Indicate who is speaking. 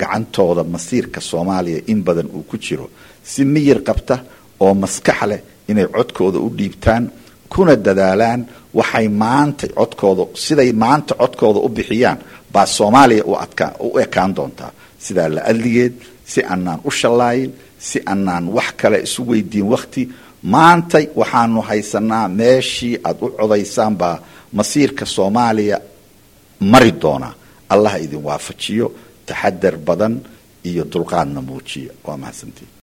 Speaker 1: gacantooda masiirka soomaaliya in badan uu ku jiro si miyir qabta oo maskax leh inay codkooda u dhiibtaan kuna dadaalaan waxay maanta codkooda siday maanta codkooda u bixiyaan baa soomaaliya u ekaan doontaa sidaa la adligeed si aanaan u shallaayin si aanaan wax kale isu weydiin wakhti maantay waxaanu haysanaa meeshii aad u codaysaan baa masiirka soomaaliya mari doonaa allah idin waafajiyo taxadar badan iyo dulqaadna muujiya waa mahadsantiin